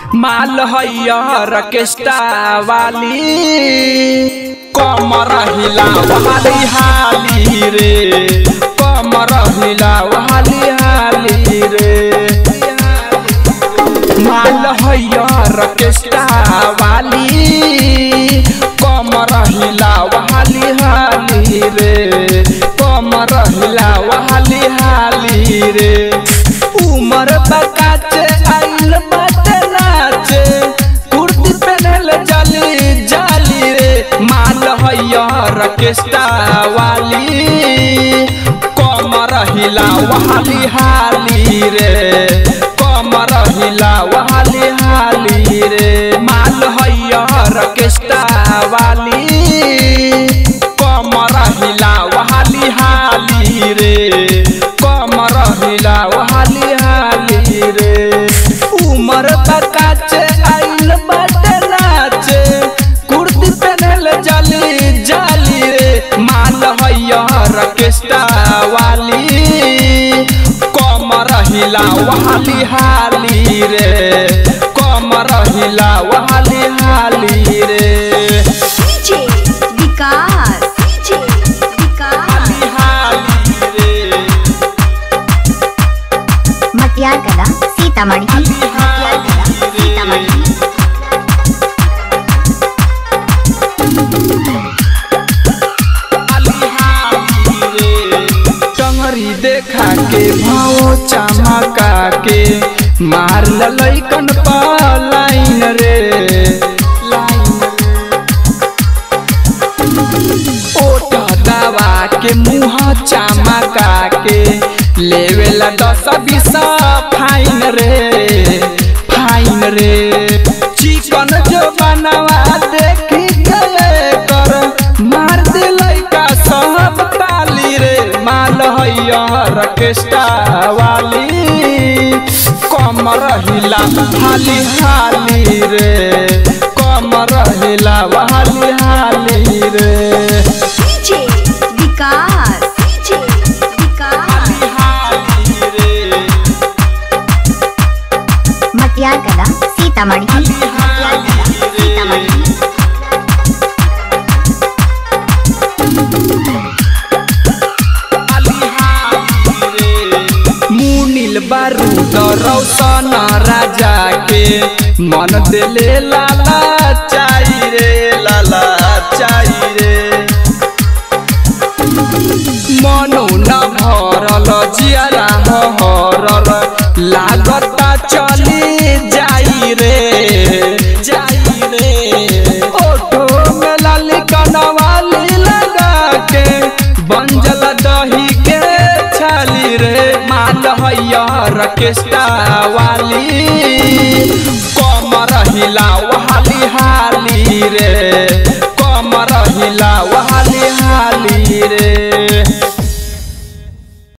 माल हैयर केस्टा वाली कमर हिला वाली हाली रे कमर हिला वाली हाली रे माल हैयर केस्टा वाली कमर हिला वाली हाली रे कमर हिला वाली हाली रे उमर बकाचे आइल बाटे नाचे कुर्ती पहनल जाली जाली रे माल हैयर केस्टा वाली कमर हिला वाली हाली रे कमर हिला वाली हाली रे माल हैयर केस्टा वाली कमर हिला वाली हाली रे कमर हिला वाली हाली रे उमर बकाचे आइल बाटे नाचे कुर्ती पहनल जाली जाली रे माल हैयर केस्टा वाली कमर हिला वाली हाली रे कमर हिला वाली हाली रे डीजे विकास डीजे विकास हाली हाली रे मटियार कला सीतामढ़ी मटियार कला सीतामढ़ी टंगरी देखा के भाव चमका के मार लैकन लाइन रे लाइन ओट दवा के मुँह चमका के लेवेला दस बीस फाइन रे फाइन रे चिकन जो बनवा देखी गए कर मार दिलै का सब ताली रे माल हैयर केस्टा वाली कमर हिला हाली हाली रे कमर हिला हाली हाली रे डीजे विकास डीजे विकास हाली हाली रे मटियार कला सीतामढ़ी मटियार कला सीतामढ़ी मुनिल बारूद रौशन राजा के मन दिले लाला चाई रे लाला चाई रे मनो न भरल जियारा हरल लागता चली जाई रे जाई रे ओठो में लाली कनवाली लगा के बंजल दही के छाली रे माल हैयर केस्टा वाली कमर हिला वाली हाली रे कमर हिला वाली हाली रे